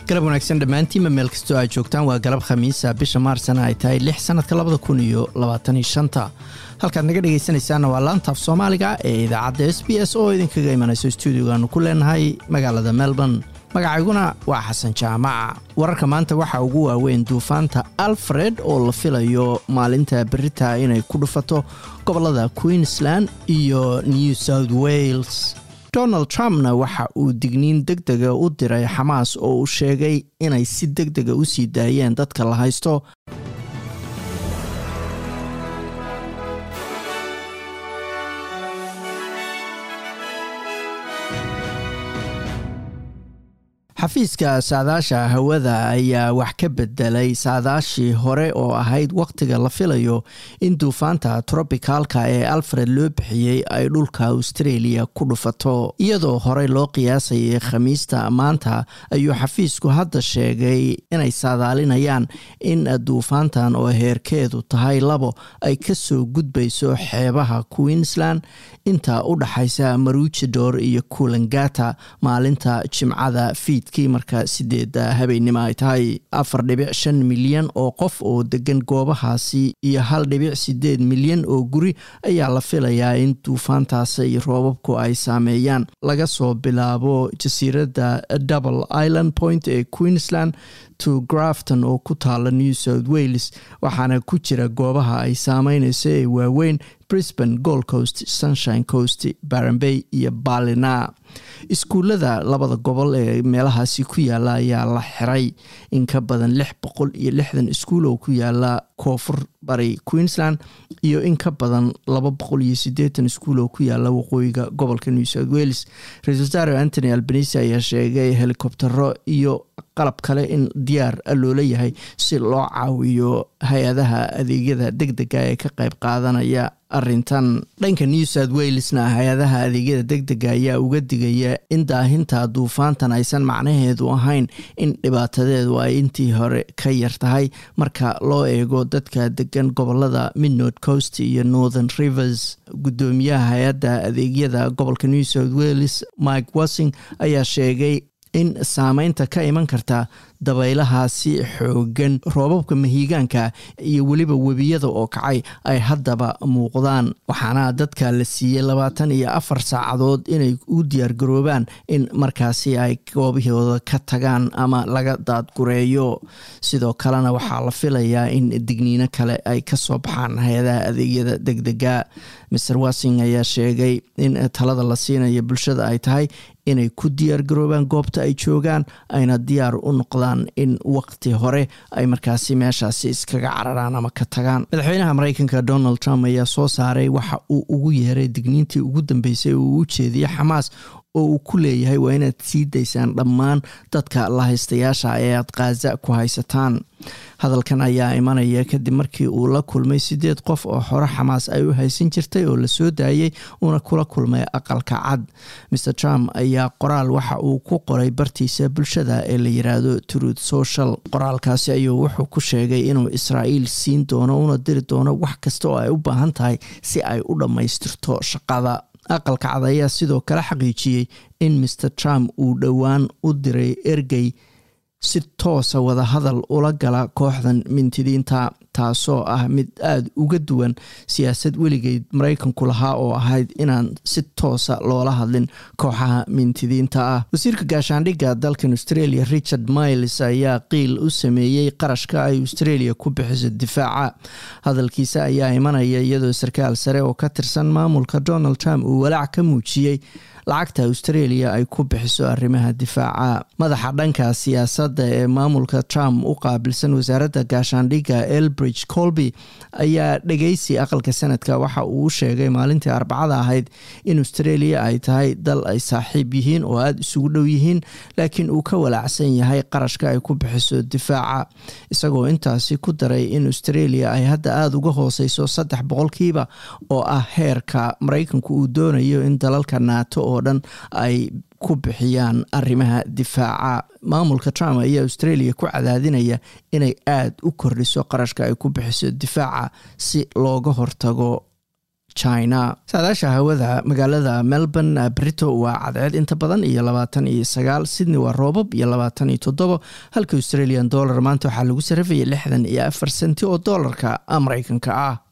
galab wanaagsan dhammaantiinba meel kastoo aad joogtaan waa galab khamiisa bisha maarsana ay tahay lix sannadka labada kun iyo labaataniyo shanta halkaad naga dhegaysanaysaanna waa laantaaf soomaaliga ee idaacadda s b s oo idinkaga imanayso stuudiogaanu ku leenahay magaalada melbourne magacayguna waa xasan jaamaca wararka maanta waxaa ugu waaweyn duufaanta alfred oo la filayo maalinta berita inay ku dhufato gobolada queensland iyo new south wales donald trumpna waxa uu digniin deg dega u diray xamaas oo uu sheegay inay si deg dega u sii daayeen dadka la haysto xafiiska saadaasha hawada ayaa wax ka bedelay saadaashii hore oo ahayd wakhtiga la filayo in duufaanta trobicalka ee alfred loo bixiyey ay dhulka australia ku dhufato iyadoo horey loo qiyaasayay khamiista maanta ayuu xafiisku hadda sheegay inay saadaalinayaan in duufaantan oo heerkeedu tahay labo ay kasoo gudbayso xeebaha queensland inta u dhaxaysa maruujidor iyo kulangata maalinta jimcada fiid marka sideeda habeennimo ay tahay afar dhibic shan milyan oo qof oo degan goobahaasi iyo hal dhibic sideed milyan oo guri ayaa la filayaa in duufaantaasi roobabku ay saameeyaan laga soo bilaabo jasiiradda double island point ee queensland to grafton oo ku taala new south wales waxaana ku jira goobaha ay saameyneyso ee waaweyn brisbane gold coast sunshine coast barambay iyo balina iskuullada labada gobol ee meelahaasi ku yaala ayaa la xiray in ka badan lix boqol iyo lixdan iskuul oo ku yaala koonfur bari queensland iyo in ka badan laba boqol iyo sideetan iskuul oo ku yaala waqooyiga gobolka new south wales ra-isul wasaare antony albanisi ayaa sheegay helikobtero iyo qalab kale in diyaar loola yahay si loo caawiyo hay-adaha adeegyada deg dega ee ka qayb qaadanaya arintan dhanka new south walesna hay-adaha adeegyada deg dega ayaa uga digaya in daahinta duufaantan aysan macnaheedu ahayn in dhibaatadeedu ay intii hore ka yar tahay marka loo eego dadka degan gobolada midnord coast iyo northern rivers gudoomiyaha hay-adda adeegyada gobolka new south wales mike wassing ayaa sheegay in saameynta ka iman karta dabaylahaasi xoogan roobabka mahiigaanka iyo weliba webiyada oo kacay ay haddaba muuqdaan waxaana dadka la siiyey labaatan iyo afar saacadood inay u diyaargaroobaan in markaasi ay goobahooda ka tagaan ama laga daadgureeyo sidoo kalena waxaa la filayaa in digniino kale ay kasoo baxaan hay-adaha adeegyada deg dega maer wassing ayaa sheegay in talada la siinayo bulshada ay tahay inay ku diyaar garoobaan goobta ay joogaan ayna diyaar u noqdaan in waqti hore ay markaasi meeshaasi iskaga cararaan ama ka tagaan madaxweynaha mareykanka donald trump ayaa soo saaray waxa uu ugu yeeray digniintii ugu dambeysay oo uu u jeediyey xamaas oo uu ku leeyahay waa inaad sii daysaan dhammaan dadka lahaystayaasha ee aad khaza ku haysataan hadalkan ayaa imanaya kadib markii uu la kulmay sideed qof oo xore xamaas ay u haysan jirtay oo lasoo daayey uuna kula kulmay aqalka cad mer trump ayaa qoraal waxa uu ku qoray bartiisa bulshada ee la yiraahdo truth social qoraalkaasi ayuu wuxuu ku sheegay inuu israa'iil siin doono una diri doono wax kasta oo ay u baahan tahay si ay u dhammaystirto shaqada aqalka cad ayaa sidoo kale xaqiijiyey in maer trump uu dhowaan u diray ergey si toosa wadahadal ula gala kooxdan mintidiinta taasoo ah mid aada uga duwan siyaasad weligeed maraykanku lahaa oo ahayd inaan si toosa loola hadlin kooxaha mintidiinta ah wasiirka gaashaandhigga dalkan australia richard miles ayaa qiil u sameeyey qarashka ay australia ku bixiso difaaca hadalkiisa ayaa imanaya iyadoo sarkaal sare oo ka tirsan maamulka donald trump uu walaac ka muujiyey lacagta australia ay ku bixiso arrimaha difaaca madaxa dhanka siyaasadda ee maamulka trump u qaabilsan wasaaradda gaashaandhigga elbridge colby ayaa dhegeysi aqalka sanadka waxa uu u sheegay maalintii arbacada ahayd in australia ay tahay dal ay saaxiib yihiin oo aada isugu dhow yihiin laakiin uu ka walaacsan yahay qarashka ay ku bixiso difaaca isagoo intaasi ku daray in australia ay hadda aada uga hooseyso saddex boqolkiiba oo ah heerka maraykanku uu doonayo in dalalka naato oo dhan ay ku bixiyaan arrimaha difaaca maamulka trump ayaa australia ku cadaadinaya inay aada u kordhiso qarashka ay ku bixiso difaaca si looga hortago china saadaasha hawada magaalada melbourne brito waa cadceed inta badan iyo labaatan iyo sagaal sydney waa roobab iyo labaatan iyo toddobo halka australian dollar maanta waxaa lagu sarafayay lixdan iyo afar senti oo doolarka mareykanka ah